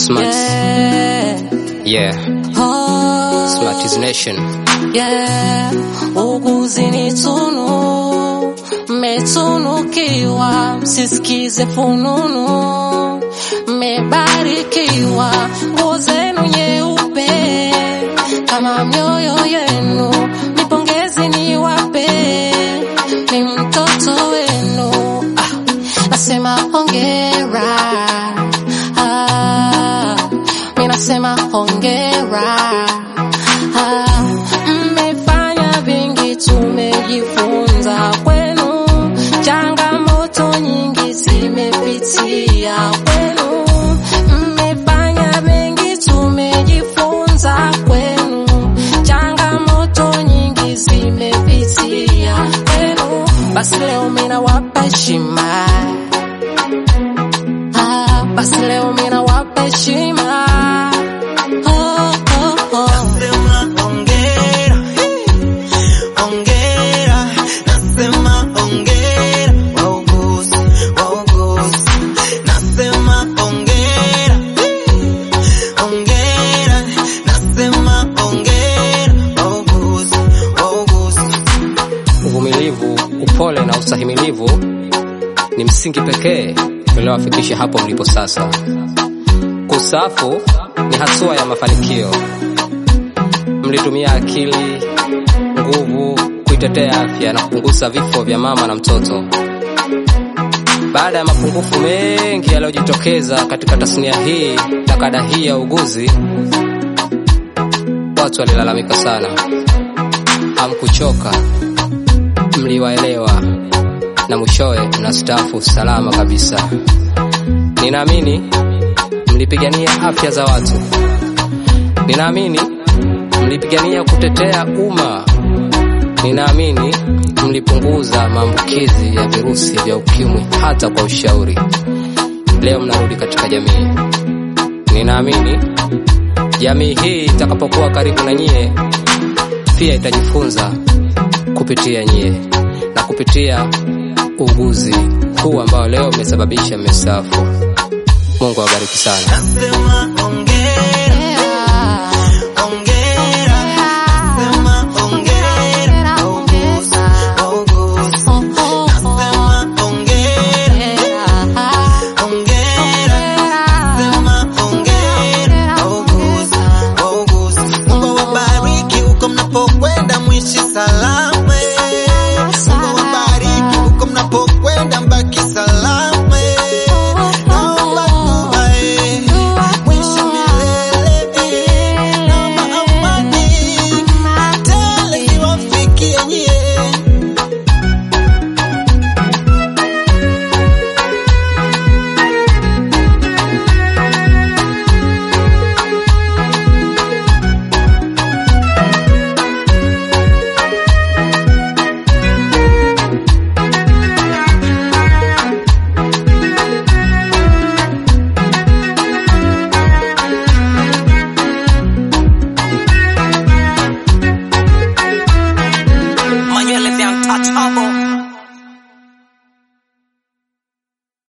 Smart. Yeah. Yeah. Oh. Smart is nation. Yeah. Uguzi ni tunu, mmetunukiwa, msisikize fununu, mmebarikiwa, nguo zenu nyeupe kama mioyo yenu, nipongezi niwape, ni mtoto wenu. Ah, nasema hongera, ah, mi nasema hongera. Ah, mmefanya vingi, tumejifunza kwenu, changamoto nyingi zimepitia kwenu. Mmefanya mengi, tumejifunza kwenu, changamoto nyingi zimepitia kwenu. Basi leo mimi nawapa heshima, ah, basi leo mimi nawapa heshima. Oh, oh, oh. Nasema hongera, hongera, nasema hongera, wauguzi, wauguzi. Nasema hongera, hongera, nasema hongera, wauguzi, wauguzi. Uvumilivu, upole na ustahimilivu ni msingi pekee uliowafikisha hapo mlipo sasa. Kustaafu ni hatua ya mafanikio. Mlitumia akili, nguvu kuitetea afya na kupunguza vifo vya mama na mtoto. Baada ya mapungufu mengi yaliyojitokeza katika tasnia hii na kada hii ya uguzi, watu walilalamika sana. Hamkuchoka, mliwaelewa na mwishowe mnastaafu salama kabisa. Ninaamini mlipigania afya za watu, ninaamini mlipigania kutetea umma, ninaamini mlipunguza maambukizi ya virusi vya ukimwi hata kwa ushauri. Leo mnarudi katika jamii. Ninaamini jamii hii itakapokuwa karibu na nyie, pia itajifunza kupitia nyie na kupitia uguzi huu ambao leo umesababisha mmestaafu. Mungu awabariki sana. Nasema hongera,